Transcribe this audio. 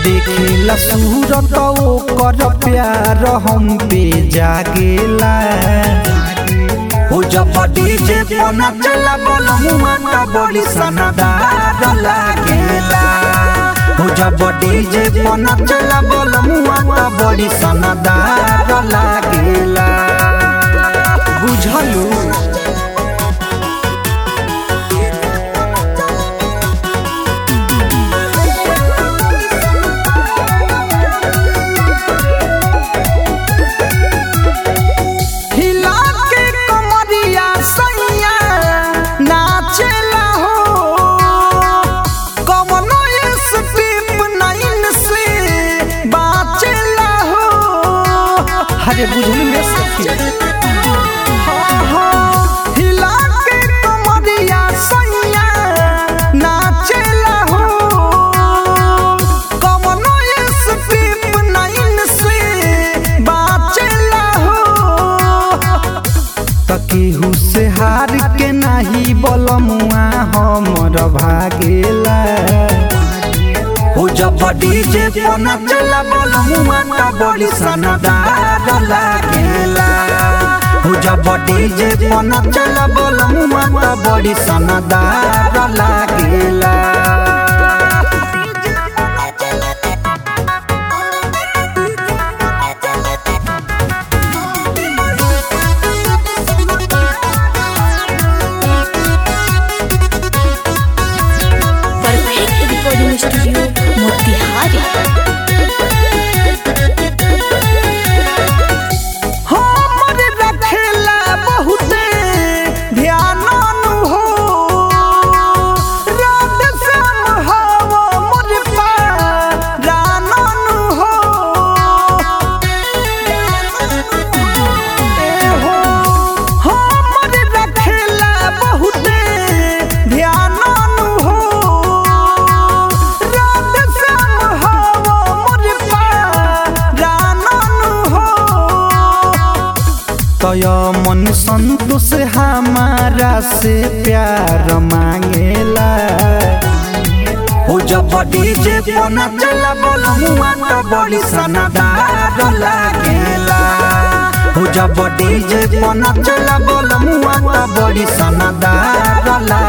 देखेला सूरत ओकर प्यार हम पे जागेला हो जब डीजे पर नचला बलमुआ त बड़ी सनदार लागेला हो जब डीजे पर नचला बलमुआ त बड़ी सनदार लागेला बुझलू हिला के कमरिया सैया नाचेला हो कवनो स्टेप नाइन से बाचेला हो अरे बुझलू रे सखी हाँ, हाँ, हिला के कमरिया सैया नाचेला हो कवनो स्टेप नाइन से बाचेला हो तकेहू से हार के नाही बलमुआ हमर भागेला हो जब डीजे पर नचला बलमुआ त बड़ी सनदार लागेला हो जब डीजे पर नचला बलमुआ त बड़ी सनदार लागेला परफेक्ट रिकॉर्डिंग स्टूडियो मोतिहारी हमर रखेला बहुते ध्यान हो रात श्याम हवा मोर पारान हो ए हो हमर रखेला बहुते ध्यान हो रात श्याम हवा मोर पारान हो तय मन संतोष हमारा से प्यार मांगेला हो जब डीजे पर नचला बलमुआ त बड़ी सनदार लागेला हो जब डीजे पर नचला बलमुआ त बड़ी सनदार लागेला